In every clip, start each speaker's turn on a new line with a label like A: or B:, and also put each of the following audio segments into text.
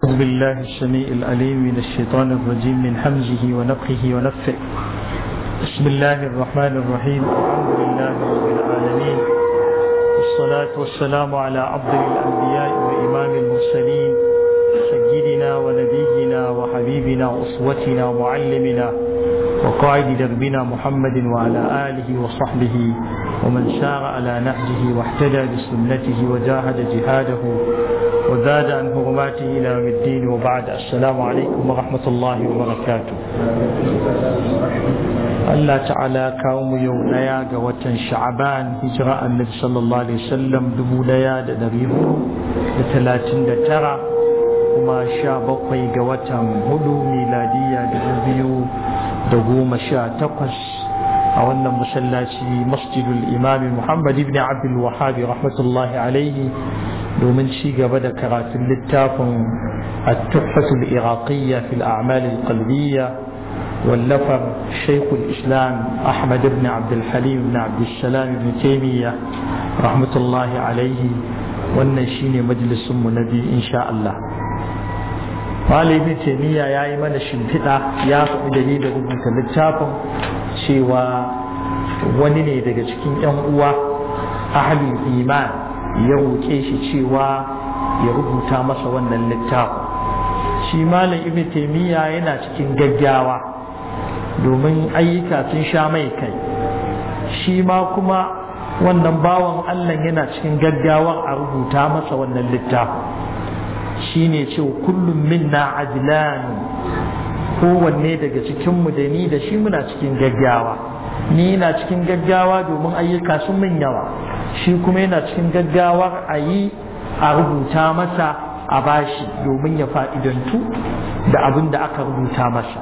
A: أعوذ بالله السميع العليم من الشيطان الرجيم من حمزه ونفخه ونفه بسم الله الرحمن الرحيم الحمد لله رب العالمين والصلاة والسلام على أفضل الأنبياء وإمام المرسلين سيدنا ونبينا وحبيبنا وأسوتنا ومعلمنا وقائد دربنا محمد وعلى آله وصحبه ومن سار على نهجه واحتدى بسنته وجاهد جهاده وزاد عن حرماته إلى يوم الدين وبعد السلام عليكم ورحمة الله وبركاته Allah ta'ala kawo mu yau ɗaya ga watan sha'aban hijira annabi sallallahu alaihi wasallam dubu ɗaya da ɗari hudu da talatin da tara kuma sha bakwai ga watan hudu miladiya dubu biyu da goma sha takwas a wannan masallaci masjidul imami muhammad ibn abdul wahabi rahmatullahi alaihi domin ci gaba da karatun littafin التحفة العراقية في الأعمال القلبية واللفر شيخ الإسلام أحمد بن عبد الحليم بن عبد السلام بن تيمية رحمة الله عليه والنشين مجلس منبي إن شاء الله قال ابن تيمية يا إيمان الشمفئة يا دليل ربك للتافن شوى ونني daga cikin ‘yan uwa ahalin iman ya roƙe shi cewa ya rubuta masa wannan littafin shi malam ibn taimiyya yana cikin gaggawa domin ayyuka sun sha mai kai shi ma kuma wannan bawan Allah yana cikin gaggawar a rubuta masa wannan littafin shi ne ce kullum minna ajlanu kowanne daga cikinmu da ni da shi muna cikin gaggawa ni yana cikin gaggawa domin ayyuka sun min yawa shi kuma yana cikin gaggawar a yi a rubuta masa a bashi domin ya fa'idantu da abin da aka rubuta masa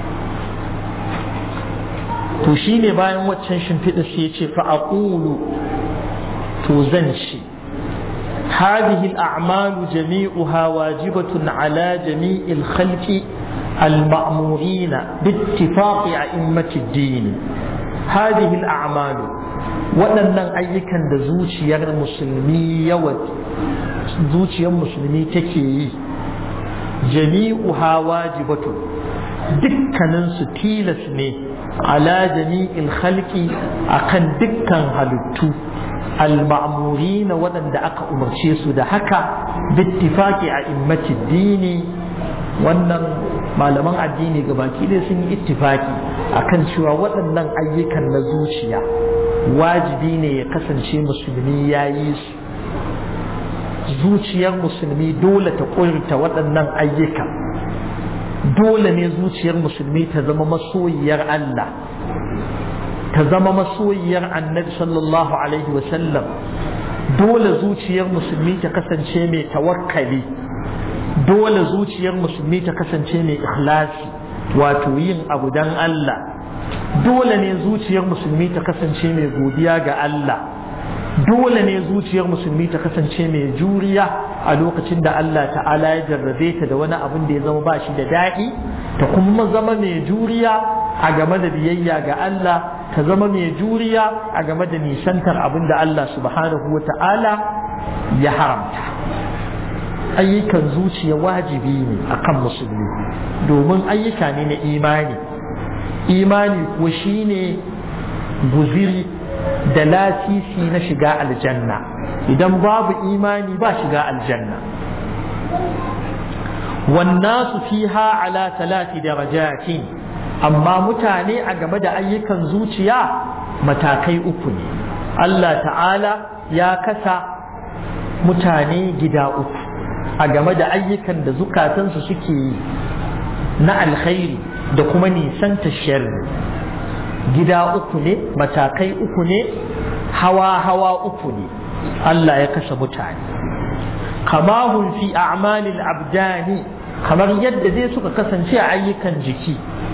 A: to shi ne bayan waccan shimfiɗa sai ya ce fa'aƙulu to zan ce هذه الأعمال جميعها واجبة على جميع الخلق المأمورين باتفاق أئمة الدين هذه الأعمال waɗannan ayyukan da zuciyar musulmi yawa zuciyar musulmi take yi jami'uha wajibatu dukkaninsu tilas ne ala jami'il khalqi akan dukkan halittu al-ma'murina waɗanda aka umarce su da haka bittifaqi a immati dini wannan malaman addini gabaki ɗaya sun yi ittifaki akan cewa waɗannan ayyukan na zuciya wajibi ne ya kasance musulmi ya yi su zuciyar musulmi dole ta ƙurta waɗannan ayyuka dole ne zuciyar musulmi ta zama masoyiyar Allah ta zama masoyiyar annabi sallallahu alaihi wasallam dole zuciyar musulmi ta kasance mai tawakkali dole zuciyar musulmi ta kasance mai ikhlasi wato yin abu dan Allah dole ne zuciyar musulmi ta kasance mai godiya ga Allah dole ne zuciyar musulmi ta kasance mai juriya a lokacin da Allah ta'ala ya jarrabe ta da wani abin da ya zama ba shi da daɗi ta kuma zama mai juriya a game da biyayya ga Allah ta zama mai juriya a game da nisantar abin da Allah subhanahu wa ta'ala ya haramta ayyukan zuciya wajibi ne akan musulmi domin ayyuka ne na imani imani kuwa shine guziri da lasisi na shiga aljanna idan babu imani ba shiga aljanna wannasu fiha ala talati darajatin amma mutane a game da ayyukan zuciya matakai uku ne Allah ta'ala ya kasa mutane gida uku a game da ayyukan da zukatansu suke yi na alkhairi da kuma nisanta sharri gida uku ne matakai uku ne hawa hawa uku ne Allah ya kasa mutane kama hun fi a'malil abdani kamar yadda zai suka kasance a ayyukan jiki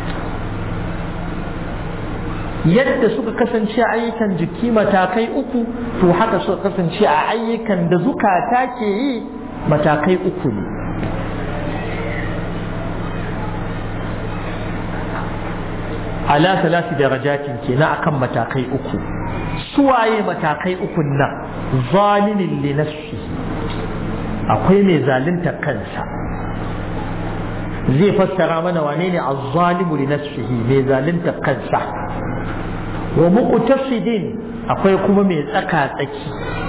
A: yadda suka kasance a ayyukan jiki matakai uku to haka suka kasance a ayyukan da zukata ke yi matakai uku ne ala salasi darajatin kenan akan matakai uku suwaye matakai ukun nan zalimin li nafsi akwai mai zalunta kansa zai fassara mana wane ne azzalimu li nafsihi mai zalunta kansa wa muqtasidin akwai kuma mai tsaka tsaki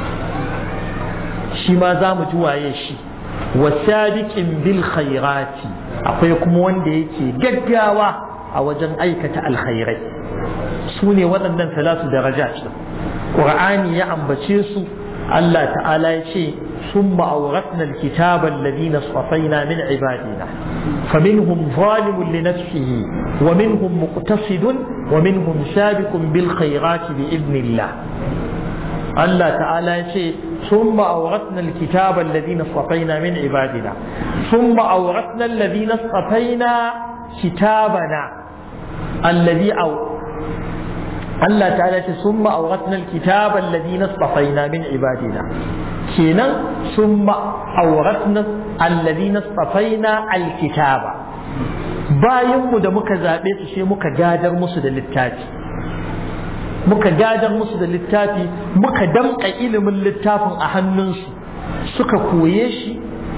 A: shi ma za mu ji waye shi wa sabiqin bil khairati akwai kuma wanda yake gaggawa a wajen aikata alkhairai su ne waɗannan salatu daraja Qur'ani ya ambace su Allah ta'ala ya ce ثم أورثنا الكتاب الذين اصطفينا من عبادنا فمنهم ظالم لنفسه ومنهم مقتصد ومنهم سابق بالخيرات بإذن الله الله تعالى يقول ثم أورثنا الكتاب الذين اصطفينا من عبادنا ثم أورثنا الذين اصطفينا كتابنا الذي أو الله تعالى ثم أورثنا الكتاب الذين اصطفينا من عبادنا كينا ثم أورثنا الذين اصطفينا الكتاب bayanmu da muka zaɓe su sai muka gadar musu da littafi muka gadar musu da littafi muka damƙa ilimin littafin a hannunsu suka koye shi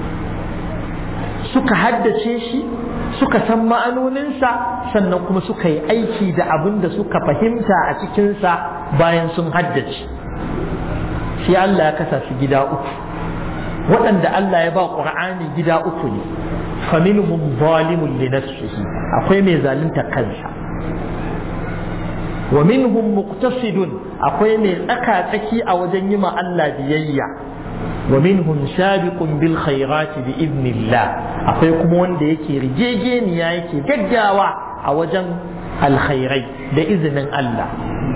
A: suka haddace shi suka san ma'anoninsa sannan kuma suka yi aiki da abin da suka fahimta a cikinsa bayan sun haddace sai Allah ya kasa su gida uku waɗanda Allah ya ba ƙur'ani gida uku ne faminhum zalimun li nafsihi akwai mai zalunta kansa wa minhum muqtasidun akwai mai tsaka tsaki a wajen yi ma Allah biyayya wa minhum sabiqun bil khairati bi idnillah akwai kuma wanda yake rigegeniya yake gaggawa a wajen alkhairai da izinin Allah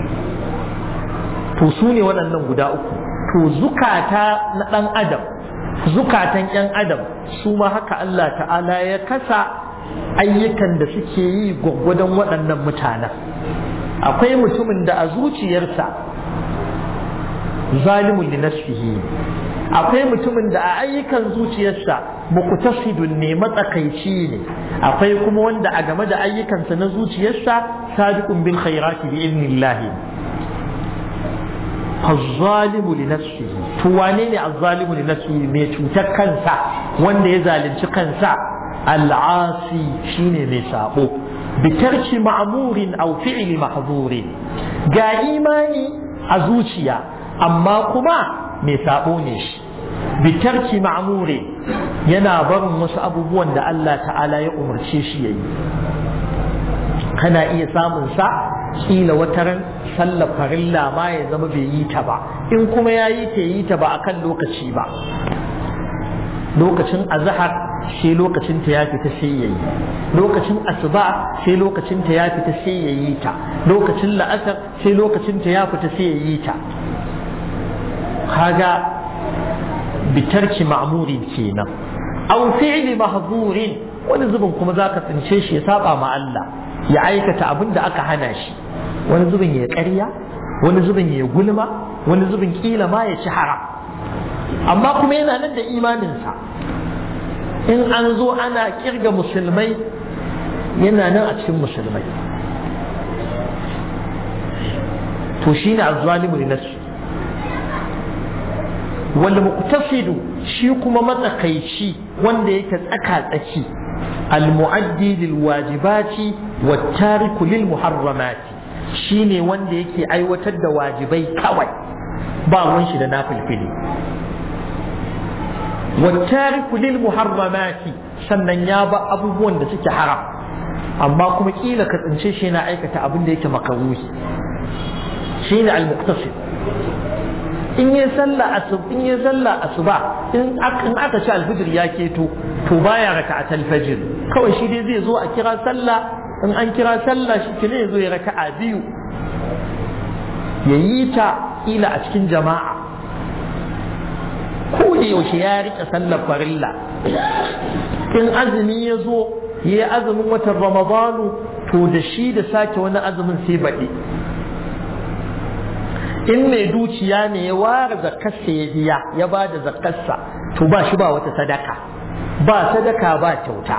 A: to su ne waɗannan guda uku to zukata na ɗan adam zukatan ‘yan adam su ma haka Allah ta'ala ya kasa ayyukan da suke yi gwaggwadon waɗannan mutanen akwai mutumin da a zuciyarsa zalimun li nafsihi akwai mutumin da a ayyukan zuciyarsa muqtasidun ne matsakaici ne akwai kuma wanda a game da ayyukansa na zuciyarsa sadiqun bil khairati bi idnillahi الظالم لنفسه توانيني الظالم لنفسه مي cutar kansa wanda ya zalunci kansa al'asi shine mai sabo bitarki ma'murin aw fi'li mahzurin ga imani a zuciya amma kuma mai sabo ne shi bitarki ma'muri yana barin wasu abubuwan da Allah ta'ala ya umarce shi yayi kana iya samun sa kila wataran sallar farilla ma ya zama bai yi ta ba in kuma ya yi ta yi ta ba akan lokaci ba lokacin azhar sai lokacin ta ya fita sai yayi lokacin asuba sai lokacin ta ya fita sai yayi ta lokacin la'asar sai lokacin ta ya fita sai yayi ta kaga bitarki ma'muri kenan aw fi'li mahzurin wani zubin kuma zaka tsince shi ya saba ma Allah ya aikata abin da aka hana shi wani zubin ya ƙarya wani zubin ya gulma wani zubin kila ma ya ci haram amma kuma yana nan da imaninsa in an zo ana kirga musulmai yana nan a cikin musulmai to shi ne azzalimu li nafsi wal muqtasidu shi kuma matsakaici wanda yake tsaka tsaki al muaddi lil wajibati wat tariku lil muharramati shine wanda yake aiwatar da wajibai kawai ba ruwan shi da nafilfili wattariku lil muharramati sannan ya ba abubuwan da suke haram amma kuma kila ka tsince shi yana aikata abin da yake makaruhi shine al-muqtasid in yi sallah asub in yi sallah asuba in aka ci alfijir ya keto to baya raka'at al-fajr kawai shi dai zai zo a kira sallah in an kira sallah shi ne zo ya raka'a biyu ya yi ta ila a cikin jama'a ko da yaushe ya rike sallar farilla in azumi ya zo ya yi azumin watan ramadanu to da shi da sake wani azumin sai baɗi in mai dukiya ne ya ware zakarsa ya biya ya ba da zakarsa to ba shi ba wata sadaka ba sadaka ba kyauta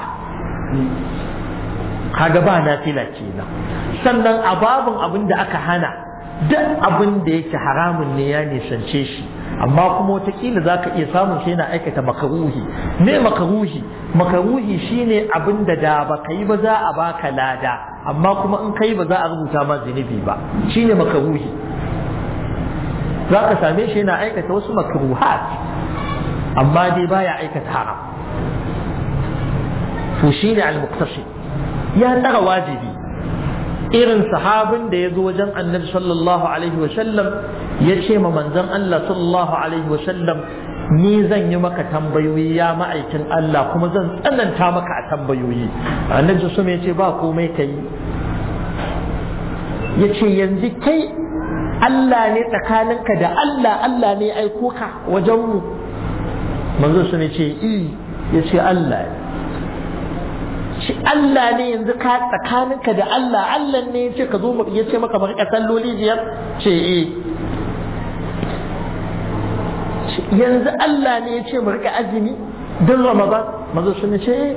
A: kaga ba nafila kenan sannan a babin abin da aka hana duk abin da yake haramun ne ya nisance shi amma kuma wataƙila za ka iya samun shi yana aikata makaruhi me makaruhi makaruhi shine abin da da ba ka yi ba za a baka lada amma kuma in ka yi ba za a rubuta ma zunubi ba shine makaruhi za ka same shi yana aikata wasu makruhat amma dai baya aikata haram to shine al-muqtasid ya tsara wajibi irin sahabin da ya zo wajen annabi sallallahu alaihi wa sallam ya ce ma manzon Allah sallallahu alaihi wa sallam ni zan yi maka tambayoyi ya ma'aikin Allah kuma zan tsananta maka a tambayoyi annabi su ya ce ba komai ka yi ya ce yanzu kai Allah ne tsakaninka da Allah Allah ne aiko ka wajenmu manzo su ne ce i ya ce Allah ne shi Allah ne yanzu ka tsakaninka da Allah Allah ne ya ce ka zo ya ce maka bari salloli biyar ce eh yanzu Allah ne ya ce mu rika azumi don Ramadan mazo sun ce eh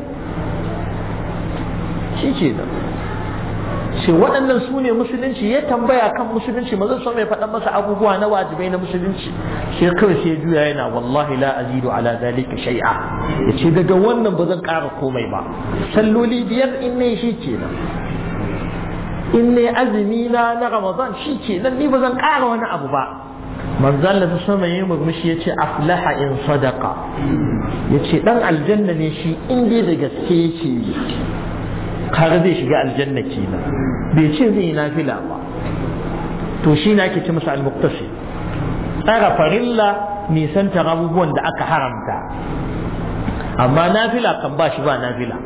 A: shi ke nan ce waɗannan su ne musulunci ya tambaya kan musulunci mazo sun mai faɗan masa abubuwa na wajibai na musulunci sai kawai sai juya yana wallahi la azidu ala zalika shay'a yace daga wannan ba zan ƙara komai ba salloli biyar in ne shi kenan in ne azumi na na ramadan shi kenan ni ba zan ƙara wani abu ba manzo Allah ta sama yayin murmushi yace aflaha in sadaqa yace dan aljanna ne shi in dai da gaske yake kaga zai shiga aljanna kenan bai ce zai yi nafila ba to shi na ake ce masa al-muqtasid tsara farilla nisantar abubuwan da aka haramta amma nafila kan ba shi ba nafila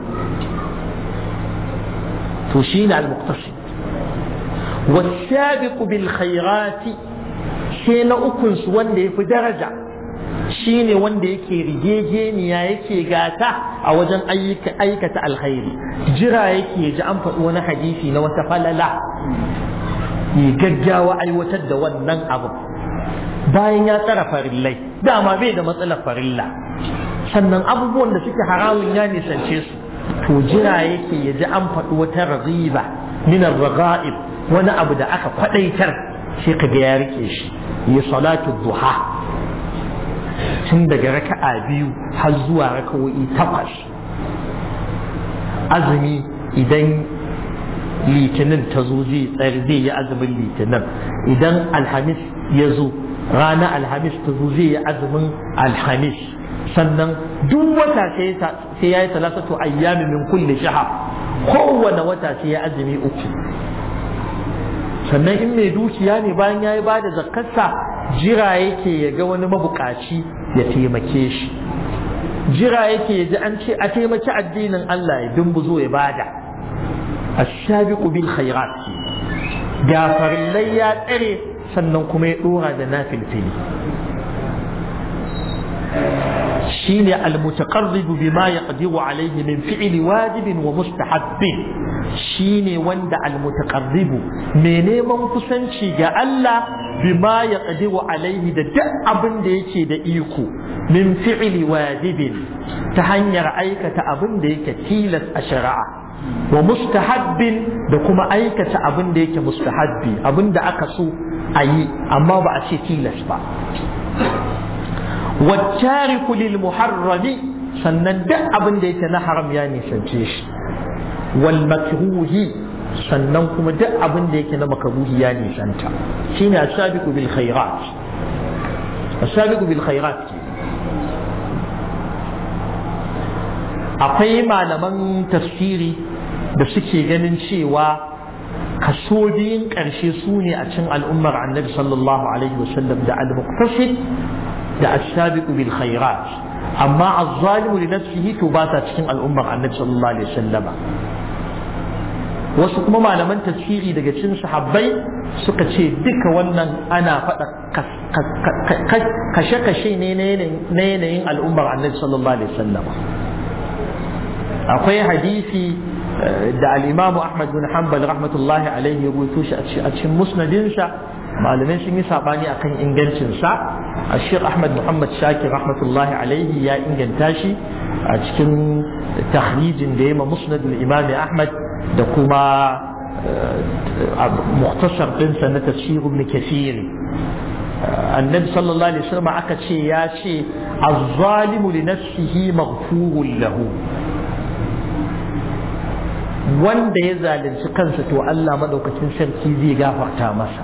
A: to shi ne al-muqtasid wasabiqu bil khairati sai na ukun su wanda yafi daraja shine wanda yake rigegeniya yake gata a wajen aikata alkhairi jira yake ji an faɗi wani hadisi na wata falala ya gaggawa aiwatar da wannan abu bayan ya tsara farillai dama bai da matsalar farilla sannan abubuwan da suke haramun ya nisance su to jira yake ya ji an faɗi wata raziba min raga'ib wani abu da aka kwadaitar sai ka ga ya rike shi ya salatu duha tun daga raka'a biyu har zuwa raka'o'i takwas azumi idan litinin ta zo zai tsari zai yi azumin litinin idan alhamis ya zo rana alhamis ta zo zai yi azumin alhamis sannan duk wata sai ya yi talatatu ayyami min kulli shaha kowane wata sai ya azumi uku sannan in mai dukiya ne bayan ya yi ba da zakarsa jira yake ya ga wani mabukaci ya taimake shi jira yake ya ji an ce a taimaki addinin Allah ya dumbuzo ya bada ashabiqu bil khairat gafarillai ya tsare sannan kuma ya dora da nafilfili shine almutaqarribu bima yaqdiru alayhi min fi'li wajibin wa mustahabbin shine wanda almutaqarribu mai neman kusanci ga Allah bima yaqdiru alayhi da duk abin da yake da iko min fi'li wajibin ta hanyar aikata abin da yake tilas a shari'a wa mustahabbin da kuma aikata abin da yake mustahabbi abin da aka so a yi amma ba a ce tilas ba والتارك للمحرم sannan duk abin da yake na haram ya nisance shi wal makruhi sannan kuma duk abin da yake na makruhi ya nisanta shine asabiqu bil khairat asabiqu bil khairat akwai malaman tafsiri da suke ganin cewa kaso biyun ƙarshe su ne a cin al'ummar annabi sallallahu alaihi wasallam da al-muqtasid da asabiqu bil khairat amma az-zalimu li nafsihi to ba ta cikin al'ummar annabi sallallahu alaihi wasallam wasu kuma malaman tafsiri daga cikin sahabbai suka ce duka wannan ana faɗa kashe-kashe ne na yanayin al'ummar annabi sallallahu alaihi wasallam akwai hadisi da al-imam Ahmad bin Hanbal rahmatullahi alaihi ya rubuto shi a cikin musnadinsa malamai sun yi sabani akan ingancinsa a Sheikh Ahmad Muhammad Shakir rahmatullahi alaihi ya inganta shi a cikin tahrijin da ya ma musnad al-imam Ahmad da kuma muktasar ɗinsa na tafsir ibn kathiri annabi sallallahu alaihi wasallam aka ce ya ce az-zalimu li nafsihi maghfurun lahu wanda ya zalunci kansa to Allah madaukakin sarki zai gafarta masa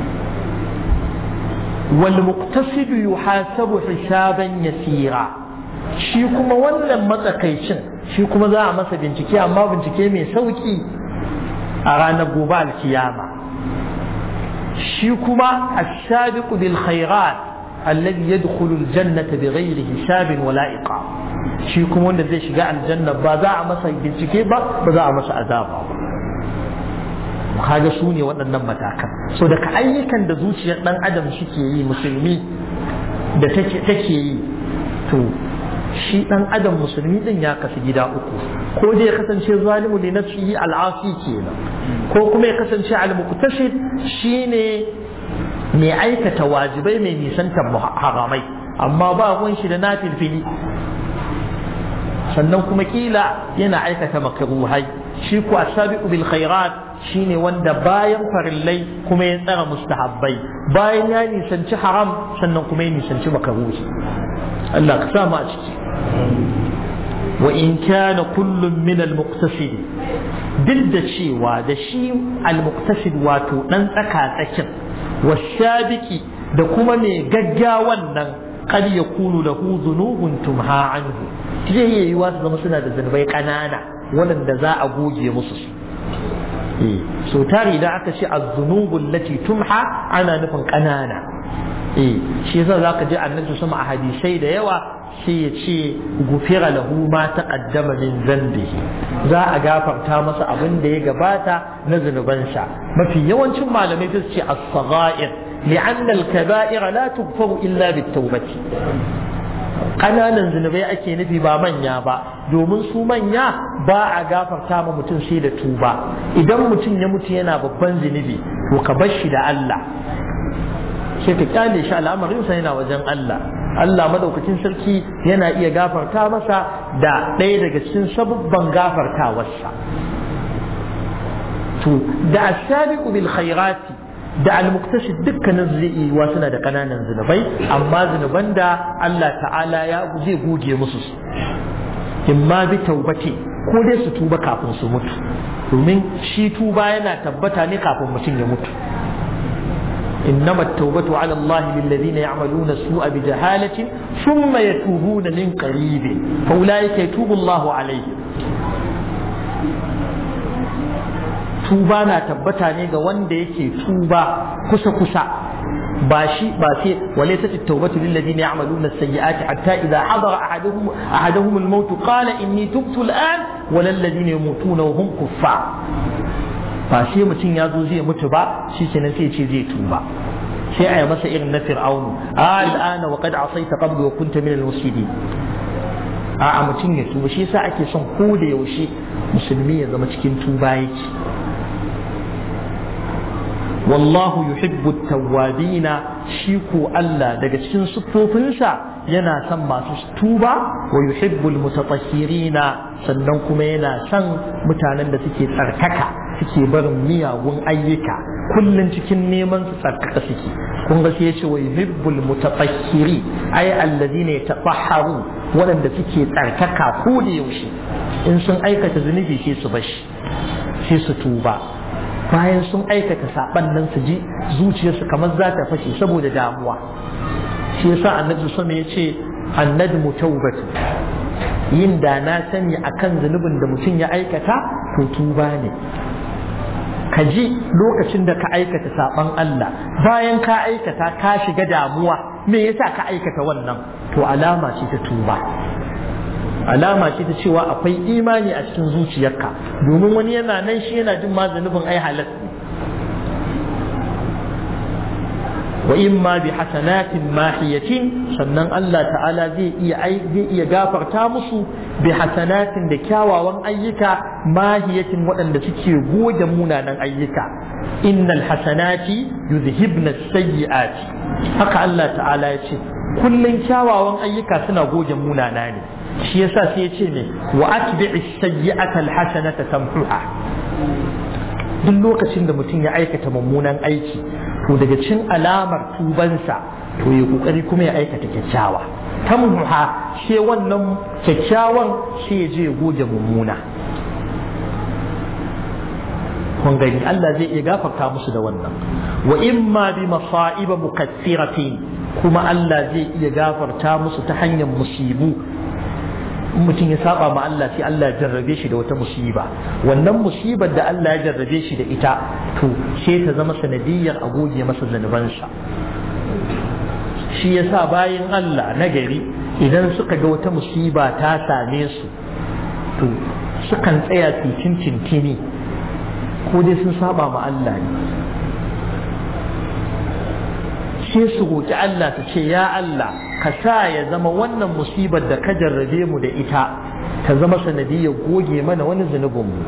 A: wal muqtasidu yuhasabu hisaban yasira shi kuma wannan matsakaicin shi kuma za a masa bincike amma bincike mai sauki a ranar gobe alkiyama shi kuma ash-shabiqu bil khairat alladhi yadkhulu al-jannata bighairi hisabin wala iqam shi kuma wanda zai shiga aljanna ba za a masa bincike ba ba za a masa azaba ba kaga su ne waɗannan matakan so daga ayyukan da zuciyar ɗan adam suke yi musulmi da take yi to shi ɗan adam musulmi ɗin ya kasu gida uku ko dai ya kasance zalimu li nafsihi al'asi kenan ko kuma ya kasance al-muqtasid shine mai aikata wajibai mai nisantar haramai amma ba ruwan shi da nafilfili sannan kuma kila yana aikata makruhai shi ku asabiqu bil khairat shine wanda bayan farillai kuma ya tsara mustahabbai bayan ya nisanci haram sannan kuma ya nisanci makruhi Allah ka sa mu a ciki wa in kana kullum min al muqtasid duk da cewa da shi al muqtasid wato dan tsaka tsakin wasabiqi da kuma mai gaggawan nan qad yakunu lahu dhunubun tumha anhu zai iya yiwa su zama suna da zunubai ƙanana waɗanda za a goge musu su so tari idan aka ce az-zunubul lati tumha ana nufin ƙanana eh shi yasa zaka ji annabi sama a hadisai da yawa sai ya ce gufira lahu ma taqaddama min zambihi za a gafarta masa abin da ya gabata na zunubansa mafi yawancin malamai su ce as-sagha'ir li'anna al-kaba'ir la tughfaru illa bit-tawbati ƙananan zunubai ake nufi ba manya ba domin su manya ba a gafarta ma mutum sai da tuba idan mutum ya mutu yana babban zunubi to ka bar shi da Allah sai ka kyale shi al'amarinsa yana wajen Allah Allah madaukakin sarki yana iya gafarta masa da ɗaya daga cikin sabubban gafartawarsa to da asabiqu bil khairati da al-muktashid dukkanin zai iya suna da kananan zunubai amma zunuban da Allah ta'ala ya zai goge musu su imma bi taubati ko dai su tuba kafin su mutu domin shi tuba yana tabbata ne kafin mutum ya mutu إنما التوبة على الله للذين يعملون السوء بجهالة ثم يتوبون من قريب فأولئك يتوب الله عليهم tuba na tabbata ne ga wanda yake tuba kusa kusa ba shi ba sai walaysa at-tawbatu lil ladina ya'maluna as-sayyi'ati hatta idha hadara ahaduhum ahaduhum al-maut qala inni tubtu al-an wa lil ladina yamutuna wa hum kuffar ba sai mutum ya zo zai mutu ba shi kenan sai ce zai tuba sai a yi masa irin na fir'aunu al'ana wa qad asaita qablu wa kunta min al-mufsidin a mutum ya tuba shi yasa ake son ko da yaushe musulmi ya zama cikin tuba yake wallahu yuhibbu tawwabina shi ko Allah daga cikin siffofinsa yana son masu tuba wa yuhibbu almutatahhirina sannan kuma yana son mutanen da suke tsarkaka suke barin miyagun ayyuka kullun cikin neman su tsarkaka suke kun ga sai yace wa yuhibbu almutatahhiri ay alladhina yatatahharu waɗanda suke tsarkaka ko da yaushe in sun aikata zunubi sai su bashi sai su tuba bayan sun aikata saban nan su ji zuciyarsu kamar za ta fashe saboda damuwa shi yasa annabi sama ya ce annadmu taubatu yin da na sani akan zunubin da mutum ya aikata to tuba ne ka ji lokacin da ka aikata saban Allah bayan ka aikata ka shiga damuwa me yasa ka aikata wannan to alama ce ta tuba alama ce ta cewa akwai imani a cikin zuciyarka domin wani yana nan shi yana jin ma zunubin ai halas wa imma bi hasanatin mahiyatin sannan Allah ta'ala zai iya zai iya gafarta musu bi hasanatin da kyawawan ayyuka mahiyatin waɗanda suke goge munanan ayyuka innal hasanati yuzhibna sayyi'ati haka Allah ta'ala ya ce kullun kyawawan ayyuka suna goge munana ne shi yasa sai ya ce ne wa atbi'i sayyi'ata alhasanata tamhuha duk lokacin da mutum ya aikata mummunan aiki to daga cin alamar tubansa to ya kokari kuma ya aikata kyakkyawa tamha sai wannan kyakkyawan sai ya je ya goge mummuna kun gani Allah zai iya gafarta musu da wannan wa imma bi masa'iba mukaththiratin kuma Allah zai iya gafarta musu ta hanyar musibu mutum ya saba ma Allah sai Allah ya jarrabe shi da wata musiba wannan musibar da Allah ya jarrabe shi da ita to sai ta zama sanadiyyar a goge masa zanubansa shi yasa bayan Allah na gari idan suka ga wata musiba ta same su to sukan tsaya titin tintini ko dai sun saba ma Allah ne sai su roƙi Allah su ce ya Allah ka sa ya zama wannan musibar da ka jarrabe mu da ita ta zama sanadiyar goge mana wani zunubin mu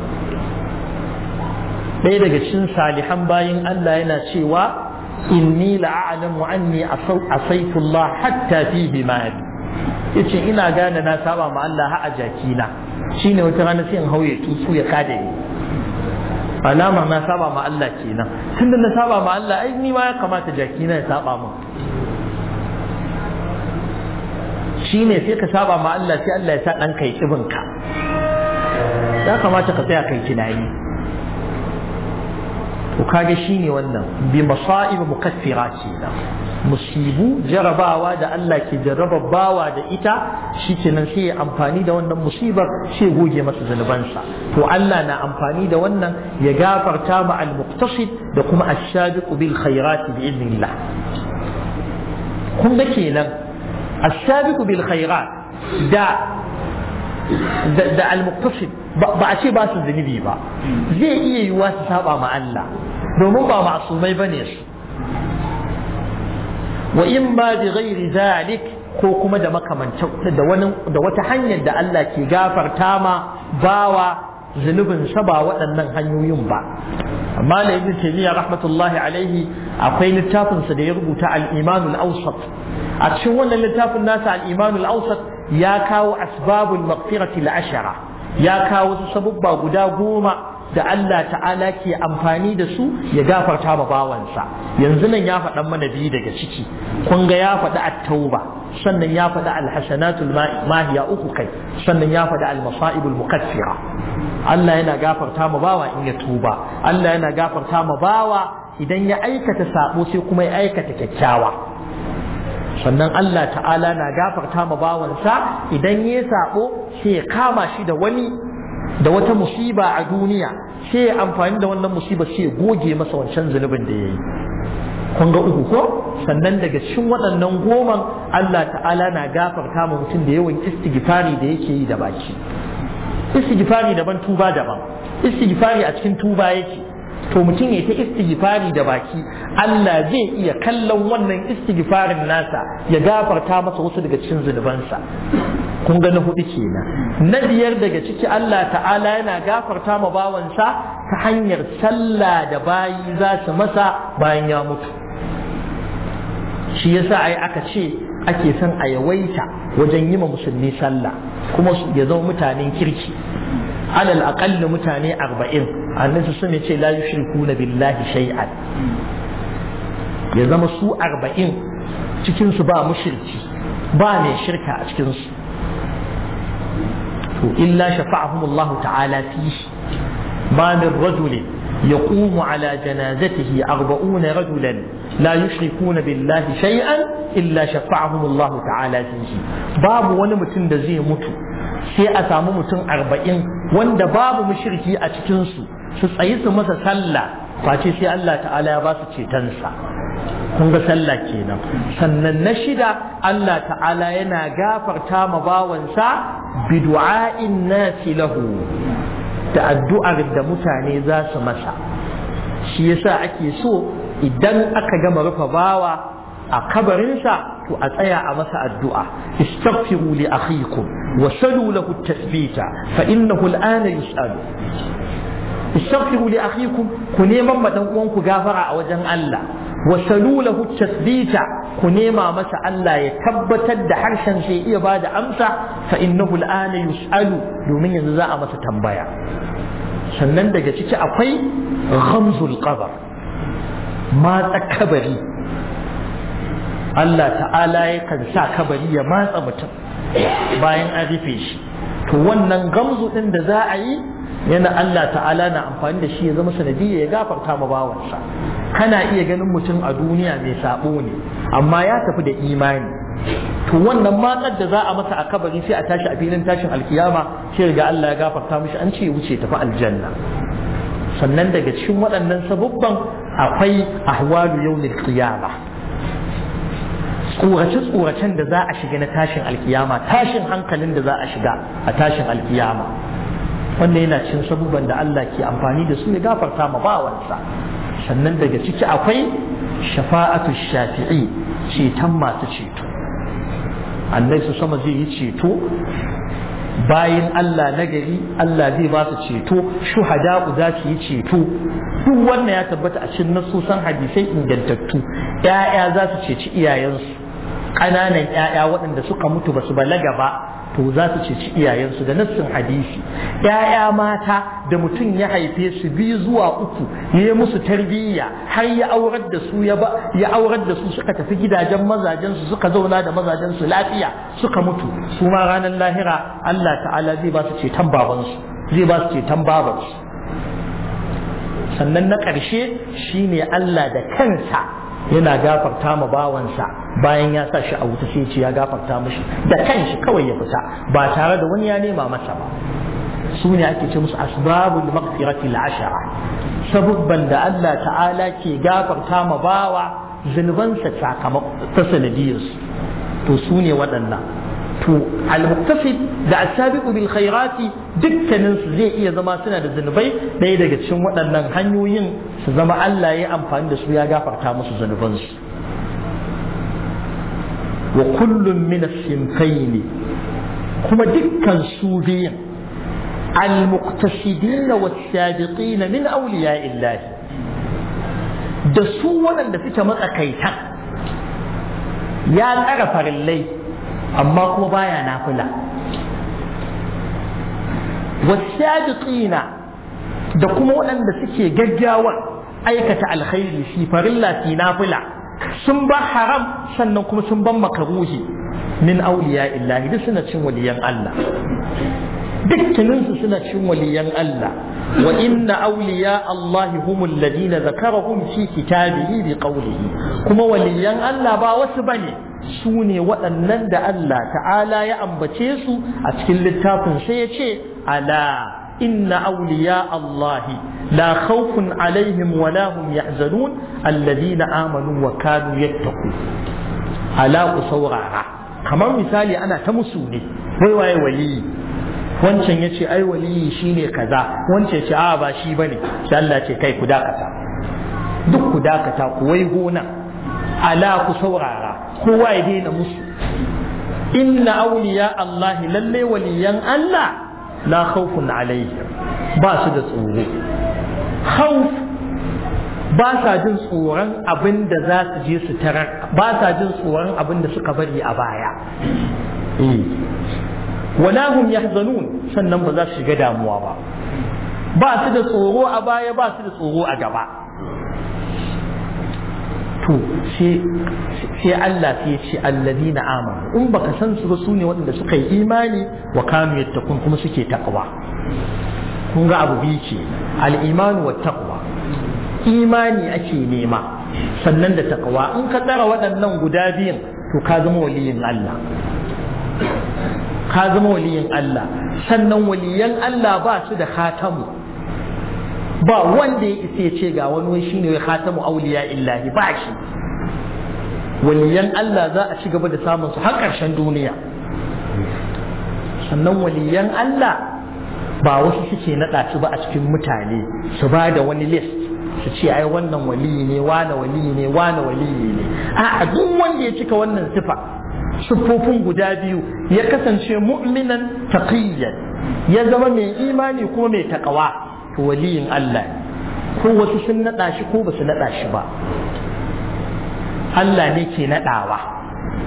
A: ɗaya daga cikin salihan bayin Allah yana cewa inni la'alamu anni asaitu Allah hatta fi bimari yace ina gane na saba ma Allah ha a jakina shine wata rana sai in hauye tusu ya kada ni alama na saba ma Allah kenan tunda na saba ma Allah ai ni ma ya kamata jakina ya saba min shine sai ka saba ma Allah sai Allah ya sa dan kai kibin ka ya kamata ka tsaya kai tunani to kage shine wannan bi masa'ib mukaffira kenan musibu jarabawa da Allah ke jarraba bawa da ita shikenan sai ya amfani da wannan musibar sai goge masa zanubansa to Allah na amfani da wannan ya gafarta ma al-muqtasid da kuma ash-shabiqu bil khairat bi idnillah kun ga kenan ash-shabiqu bil khairat da da al-muqtasid ba a ce ba su zunubi ba zai iya yiwuwa su saba ma Allah domin ba ma'asumai bane su wa in ba bi ghairi zalik ko kuma da makamancin da wani da wata hanyar da Allah ke gafarta ma bawa zunubin sa ba waɗannan hanyoyin ba amma da ibn taymiya rahmatullahi alaihi akwai littafin sa da ya rubuta al-iman al-awsat a cikin wannan littafin nasa al-iman al-awsat ya kawo asbabul maghfirati al-ashara ya kawo su sabubba guda goma da Allah ta'ala ke amfani da su ya gafarta ma bawansa yanzu nan ya faɗan mana biyu daga ciki kun ga ya faɗi at-tauba sannan ya faɗi al-hasanatul mahiya uku kai sannan ya faɗi al-masaibul mukaffira Allah yana gafarta ma bawa in ya tuba Allah yana gafarta ma bawa idan ya aikata sabo sai kuma ya aikata kyakkyawa sannan Allah ta'ala na gafarta ma bawansa idan ya sabo sai ya kama shi da wani da wata musiba a duniya sai ya amfani da wannan musiba sai ya goge masa wancan zunubin da ya yi kun ga uku ko sannan daga cikin waɗannan goman Allah ta'ala na gafarta ma mutum da yawan istighfari da yake yi da baki istighfari daban tuba daban istighfari a cikin tuba yake to mutum ya ta istighfari da baki Allah zai iya kallon wannan istighfarin nasa ya gafarta masa wasu daga cikin zunubansa kun ga na hudu kenan na biyar daga ciki Allah ta'ala yana gafarta ma bawansa ta hanyar sallah da bayi za su masa bayan ya mutu shi yasa ai aka ce ake son a yawaita wajen yi ma musulmi sallah kuma ya zama mutanen kirki alal aqalli mutane arba'in annabi sun ce la yushrikuna billahi shay'an ya zama su arba'in cikin su ba mushriki ba mai shirka a cikin su to illa shafa'ahum Allah ta'ala fihi ma min rajulin يقوم على جنازته أربعون رجلا لا يشركون بالله شيئا إلا شفعهم الله تعالى فيه باب ونمتن زي متو sai a samu mutum arba'in wanda babu mushriki a cikinsu su tsayi su masa sallah face sai Allah ta'ala ya ba su cetonsa kun ga sallah kenan sannan na shida Allah ta'ala yana gafarta ma bawansa bi du'a'in nasi lahu da addu'ar da mutane za su masa shi yasa ake so idan aka gama rufe bawa a kabarinsa to a tsaya a masa addu'a istaghfiru li akhikum wa salu lahu tasbita fa innahu al'ana yus'alu istaghfiru li akhikum ku neman ma dan uwanku gafara a wajen Allah wa salu lahu tasbita ku nema masa Allah ya tabbatar da harshen sai iya bada amsa fa innahu al'ana yus'alu domin yanzu za a masa tambaya sannan daga ciki akwai ghamzul qabr matsa kabari Allah ta'ala yakan sa kabari ya matsa mutum bayan an rufe shi to wannan gamzu din da za a yi yana Allah ta'ala na amfani da shi ya zama sanadiyya ya gafarta ma bawansa kana iya ganin mutum a duniya mai sabo ne amma ya tafi da imani to wannan matsar da za a masa a kabari sai a tashi a filin tashin alkiyama sai ga Allah ya gafarta mishi an ce wuce tafi aljanna sannan daga cikin waɗannan sabubban akwai ahwalu yawmil qiyama tsorace tsoracen da za a shiga na tashin alkiyama tashin hankalin da za a shiga a tashin alkiyama wannan yana cin sabubban da Allah ke amfani da su ya gafarta ma bawansa sannan daga ciki akwai shafa'atu shafi'i ceton masu ceto Allah su sama zai yi ceto bayan Allah nagari Allah zai ba su ceto shuhada'u za su yi ceto duk wannan ya tabbata a cikin nasusan hadisai ingantattu ‘ya'ya za su ceci iyayensu ƙananan ‘ya'ya waɗanda suka mutu ba su balaga ba to za su ceci iyayensu da nassin hadisi ‘ya'ya mata da mutum ya haife su biyu zuwa uku ya yi musu tarbiyya har ya aurar da su ya aurar da su suka tafi gidajen mazajen su suka zauna da mazajen su lafiya suka mutu su ma ranar lahira Allah ta'ala zai ba su ceton babansu zai ba su ceton babansu sannan na ƙarshe shine Allah da kansa yana gafarta ma bawansa bayan ya sa shi a wuta sai ce ya gafarta mishi da kanshi kawai ya fita ba tare da wani ya nema masa ba su ne ake ce musu asbabul maghfirati ashara sabubban da Allah ta'ala ke gafarta ma bawa zunubansa sakamakon ta sanadiyarsu to su ne waɗannan to al-muqtasid da as-sabiqu bil khairati dukkanin su zai iya zama suna da zunubai ɗaya daga cikin waɗannan hanyoyin su zama Allah ya amfani da su ya gafarta musu zunubansu wa kullum min as-sinfayn kuma dukkan su biyan al-muqtasidin was-sabiqin min awliya'illah da su waɗanda suke matsakaita ya tsara farillai amma kuma baya nafila wasabiqina da kuma waɗanda suke gaggawa aikata alkhairi fi farilla fi nafila sun ba haram sannan kuma sun ban makaruhi min auliya illahi duk suna cin waliyan Allah dukkaninsu suna cin waliyan Allah wa inna auliya Allah humul ladina zakarahum fi kitabihi bi qawlihi kuma waliyan Allah ba wasu bane su ne waɗannan da Allah ta'ala ya ambace su a cikin littafin sai ya ce ala inna auliya Allahi la khawfun alaihim wa la hum yahzanun alladhina amanu wa kanu yattaqu ala ku saurara kamar misali ana ta musu ne wai waye waliyi wancan ya ce ai waliyi shine kaza wancan ce a ba shi bane sai Allah ce kai ku dakata duk ku dakata ku wai gona ala ku saurara kowa ya daina musu inna auliya Allah lalle waliyan Allah la khawfun alaihim ba su da tsoro khawf ba sa jin tsoron abin da za su je su tarar ba sa jin tsoron abin da suka bari a baya wala hum yahzanun sannan ba za su shiga damuwa ba ba su da tsoro a baya ba su da tsoro a gaba to sai Allah sai ya ce alladina amanu in baka san su ba su ne waɗanda suka yi imani wa kanu yattaqun kuma suke taqwa kun ga abu biyu ce al-imanu wa taqwa imani ake nema sannan da taqwa in ka tsara waɗannan guda biyun to ka zama waliyin Allah ka zama waliyin Allah sannan waliyan Allah ba su da khatamu ba wanda ya isa ya ce ga wani wai shine wai khatamu auliya illahi ba shi waliyan Allah za a ci gaba da samun su har ƙarshen duniya sannan waliyan Allah ba wasu suke naɗa su ba a cikin mutane su ba da wani list su ce ai wannan waliyi ne wane waliyi ne wane waliyi ne a duk wanda ya cika wannan sifa siffofin guda biyu ya kasance mu'minan taqiyyan ya zama mai imani kuma mai takawa to waliyin Allah ko wasu sun naɗa shi ko ba su naɗa shi ba Allah ne ke naɗawa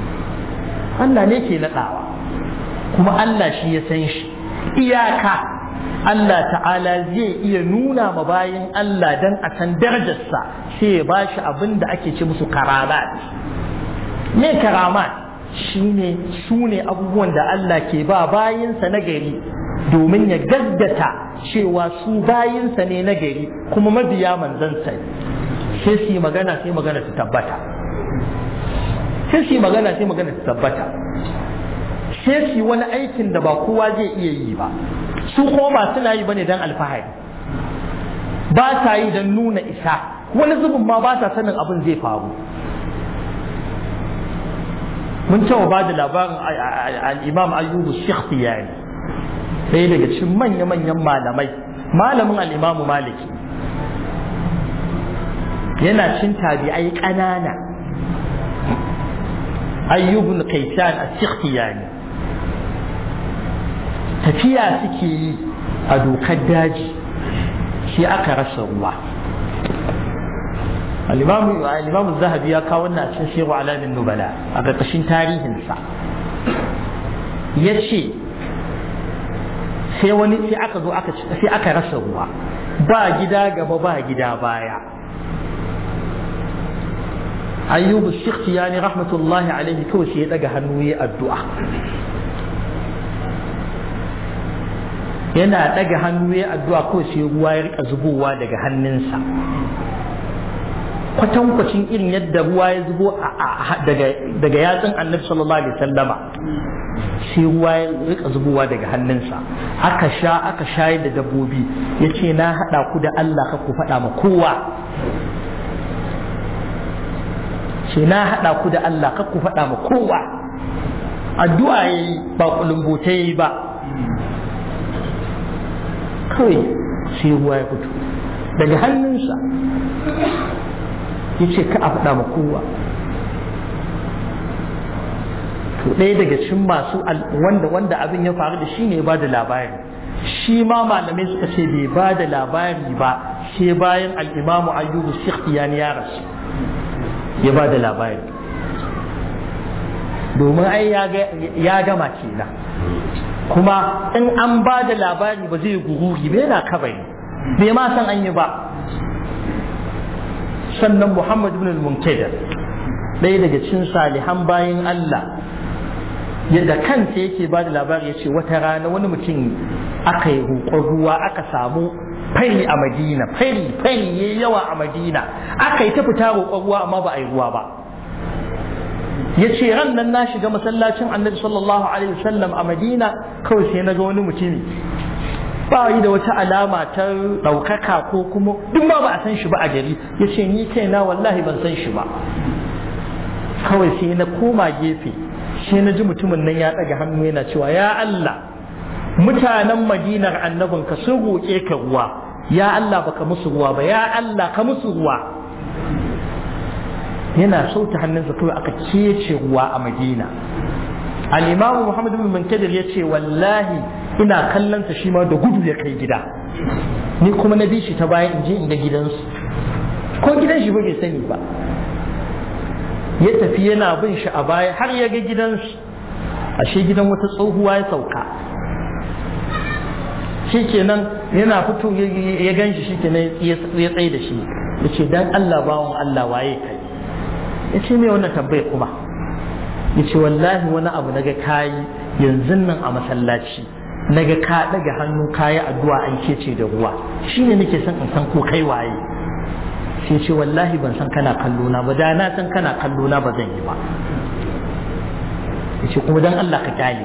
A: Allah ne ke naɗawa kuma Allah shi ya san shi iyaka Allah ta'ala zai iya nuna ma bayin Allah dan a san darajarsa sai ya bashi abin da ake ce musu karamat me karamat shine su ne abubuwan da Allah ke ba bayinsa na gari domin ya gaggata cewa su bayinsa ne na gari kuma mabiya manzansa sai su yi magana sai magana ta tabbata sai su yi magana sai magana ta tabbata sai su yi wani aikin da ba kowa zai iya yi ba su kuma ba suna yi bane don alfahari ba sa yi don nuna isa wani zubin ma ba sa sanin abin zai faru mun cewa ba da labarin al'imam ayyubu shikhtiyani ɗaya daga cikin manya-manyan malamai malamin al'imamu maliki yana cin tabi'ai ƙanana ayyubun kaisan a shikhtiyani tafiya suke yi a dokar daji shi aka rasa ruwa al-imam zahabi ya kawo wannan cikin shehu alamin nubala a ƙarƙashin tarihinsa ya ce sai wani sai aka zo aka sai aka rasa ruwa ba gida gaba ba gida baya ayyubu shikti yani rahmatullahi alaihi kawai sai ya daga hannu ya addu'a yana daga hannu ya addu'a kawai sai ruwa ya rika zubowa daga hannunsa kwatankwacin irin yadda ruwa ya zubo daga yatsun annabi sallallahu alaihi sallama sai ruwa ya rika zubowa daga hannunsa aka sha aka shayar da dabbobi ya ce na haɗa ku da Allah ka ku faɗa ma kowa ce na haɗa ku da Allah ka ku faɗa ma kowa addu'a ya yi ba kulumbuta ya yi ba kawai sai ruwa ya fito daga hannunsa ya ce ka a faɗa ma kowa to ɗaya daga cikin masu wanda wanda abin ya faru da shi ne ba da labari shi ma malamai suka ce bai ba da labari ba sai bayan al'imamu ayyubu sikhtiyani ya rasu ya ba da labari domin ai ya gama kenan kuma in an ba da labari ba zai gururi bai na kabari bai ma san an yi ba sannan Muhammad ibn al-Munkadir ɗaya daga cikin salihan bayan Allah yadda kansa yake ba da labari ya ce wata rana wani mutum aka yi roƙon ruwa aka samu fari a Madina fari fari ya yawa a Madina aka yi ta fita roƙon ruwa amma ba a yi ruwa ba ya ce ran nan na shiga masallacin annabi sallallahu alaihi wasallam a Madina kawai sai na ga wani mutumi ba yi da wata alama ta ɗaukaka ko kuma duk ma ba a san shi ba a gari ya ce ni kaina wallahi ban san shi ba kawai sai na koma gefe sai na ji mutumin nan ya ɗaga hannu yana cewa ya Allah mutanen madinar annabinka sun roƙe ka ruwa ya Allah baka musu ruwa ba ya Allah ka musu ruwa yana sauta hannunsa kawai aka kece ruwa a madina al-imamu muhammad bin munkadir ya ce wallahi ina kallon sa shi ma da gudu ya kai gida ni kuma na bi shi ta bayan in je in ga gidansu ko gidan shi ba bai sani ba ya tafi yana bin shi a baya har ya ga gidansu ashe gidan wata tsohuwa ya sauka shikenan yana fito ya gan shi shikenan ya tsaye da shi ya ce dan Allah bawon Allah waye kai ya ce me wannan tambayar kuma ya ce wallahi wani abu naga kayi yanzu nan a masallaci naga ka daga hannu kayi addu'a an kece da ruwa shine nake son in san ko kai waye sai ce wallahi ban san kana kallo na ba da na san kana kallo na ba zan yi ba yace kuma dan Allah ka kyale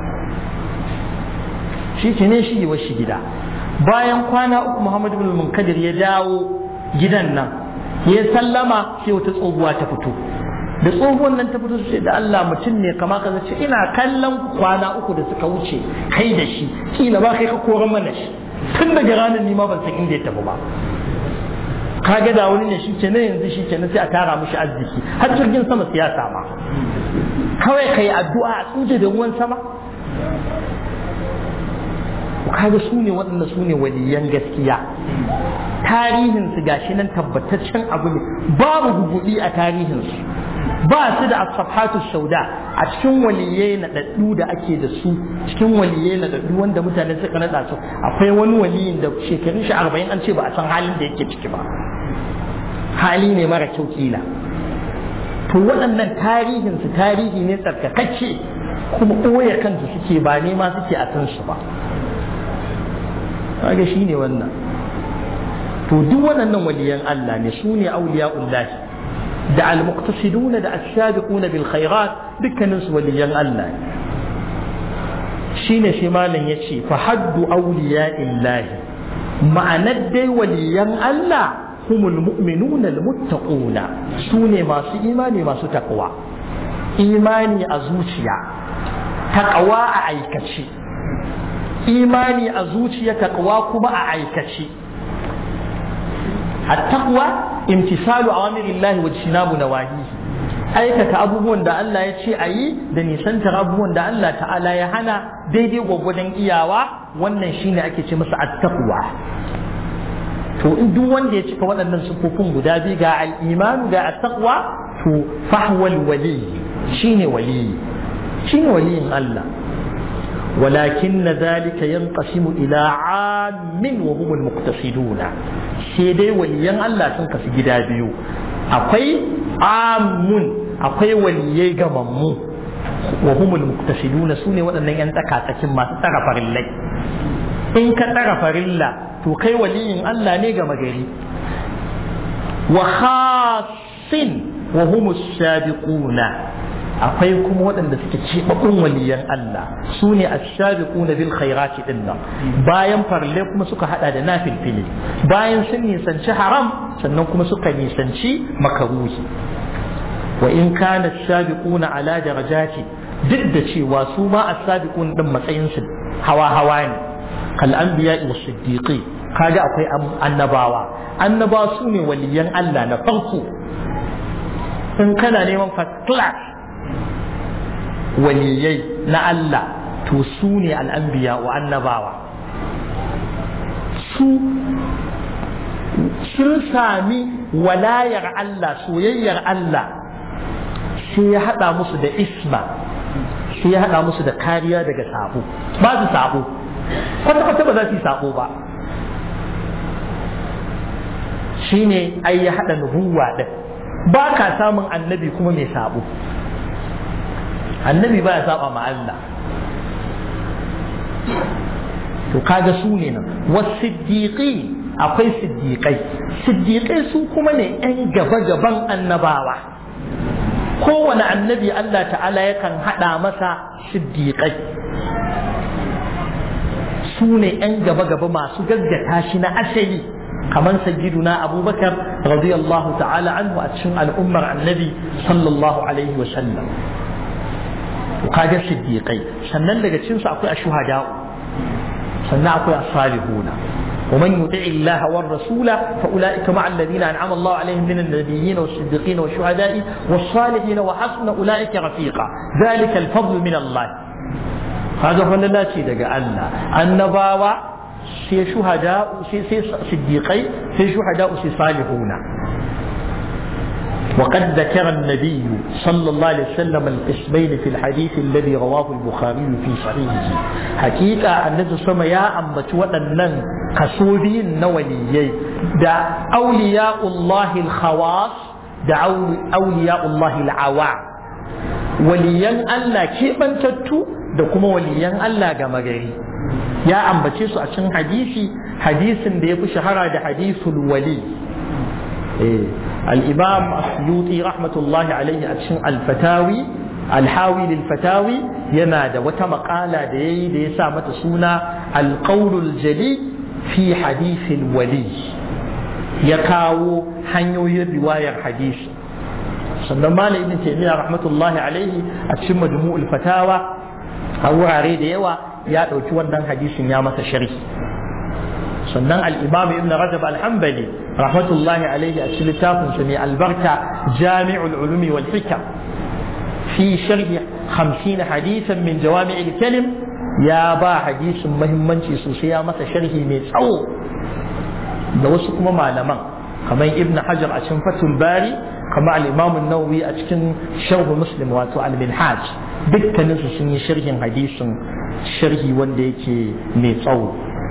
A: shi ke ne shi yi shi gida bayan kwana uku Muhammad ibn Munkadir ya dawo gidan nan ya sallama sai wata tsohuwa ta fito da tsohuwan nan ta fito sai da Allah mutum ne kama ka ce ina kallon kwana uku da suka wuce kai da shi kila ba kai ka koran mana shi tun daga ranar ni ma ban san inda ya tafi ba kaga da wani ne shi ke na yanzu shi ke na sai a tara mishi arziki har jirgin sama siyasa ma kawai kai addu'a a tsuje da ruwan sama kaga su ne waɗanda su ne waliyan gaskiya tarihinsu gashi nan tabbataccen abu ne babu guguɗi a tarihinsu ba su da asfahatu sauda a cikin waliyai na daddu da ake da su cikin waliyai na daddu wanda mutane suka nada su akwai wani waliyin da shekarun shi arba'in an ce ba a san halin da yake ciki ba hali ne mara kyau kila to waɗannan tarihinsu tarihi ne tsarkakacce kuma ɓoye kansu suke ba nema suke a san su ba kaga shi ne wannan to duk waɗannan waliyan Allah ne su ne auliya'ullahi da al-muqtasiduna da as-sabiquna bil khairat dukkanin su waliyan Allah ne shine shi malam yace fa haddu awliya'illahi ma'anar dai waliyan Allah humul mu'minuna al-muttaquna su ne masu imani masu taqwa imani a zuciya taqwa a aikace imani a zuciya taqwa kuma a aikace التقوى امتثال أوامر الله واجتناب نواهيه aikata abubuwan da Allah ya ce a yi da nisantar abubuwan da Allah ta'ala ya hana daidai gwagwadon iyawa wannan shine ake ce masa attaqwa to in duk wanda ya cika waɗannan sufofin guda biyu ga al-iman ga attaqwa to fahwal wali shine wali shine waliyin Allah ولكن ذلك ينقسم إلى عام وهم المقتصدون سيدي وليان الله سنك في جدابيو أقوي عام أقوي وليي غممو وهم المقتصدون سوني وأن ينتكى تكما تغفر الله إن كتغفر الله تو كي ولي الله نيغا مغري وخاص وهم السابقون akwai kuma waɗanda suke cibabbun waliyan Allah su ne ashabiquna bil khairati din nan bayan farle kuma suka hada da nafilfili bayan sun nisanci haram sannan kuma suka nisanci makaruhi wa in kana ashabiquna ala darajati duk da cewa su ma asabiqun din matsayin su hawa hawa ne kal anbiya wa siddiqi kaga akwai annabawa annabawa su ne waliyan Allah na farko in kana neman first class waliyai na Allah to su ne al'ambiya wa annabawa su sun sami walayar Allah soyayyar Allah sai ya haɗa musu da isma sai ya haɗa musu da kariya daga sabo ba su sabo kwata-kwata ba za su yi sabo ba shine ai ya haɗa nubuwa ɗin ba ka samun annabi kuma mai sabo annabi ba ya saba ma Allah to kaga su ne nan wasiddiqi akwai siddiqai siddiqai su kuma ne yan gaba gaban annabawa kowane annabi Allah ta'ala yakan haɗa masa siddiqai su ne yan gaba gaba masu gaggata shi na asali kamar sayyiduna abubakar radiyallahu ta'ala anhu a cikin al'ummar annabi sallallahu alaihi wa sallam kaga siddiqai sannan daga cikin su akwai ashuhada sannan akwai as-salihuna ومن يطع الله والرسول فأولئك مع الذين أنعم الله عليهم من النبيين والصديقين والشهداء والصالحين وحسن أولئك رفيقا ذلك الفضل من الله هذا هو لا شيء دقى الله النباوة سي شهداء سي سي صديقي سي شهداء سي صالحون وقد ذكر النبي صلى الله عليه وسلم القسمين في الحديث الذي رواه البخاري في صحيحه حقيقة النبي صلى الله عليه وسلم يا أمت وأنن كسودين نوليي دا أولياء الله الخواص دا أولياء الله العوام وليان الله كيف تتو da kuma waliyan Allah ga magari ya ambace su a cikin hadisi hadisin da ya fi shahara da hadisul wali الإمام السيوطي رحمة الله عليه أتشن الفتاوي الحاوي للفتاوي ينادى وتمقالة دي دي سامة سونا القول الجلي في حديث الولي يكاو حنيو رواية الحديث sannan malam ibn taymiya rahmatullahi alaihi a cikin majmu'ul fatawa a wurare da yawa ya ɗauki wannan hadisin ya masa sharhi sannan al-imam ibn rajab al-hanbali rahmatullahi alaihi a cikin littafin sa mai albarka jami'ul ulumi wal hikam fi sharhi 50 hadisan min jawami'il kalim ya ba hadisin muhimmanci sosai ya masa sharhi mai tsawo da wasu kuma malaman kamar ibn hajar a cikin fatul bari kamar al-imam an-nawawi a cikin sharh muslim wato al-minhaj dukkanin su sun yi sharhin hadisin sharhi wanda yake mai tsawo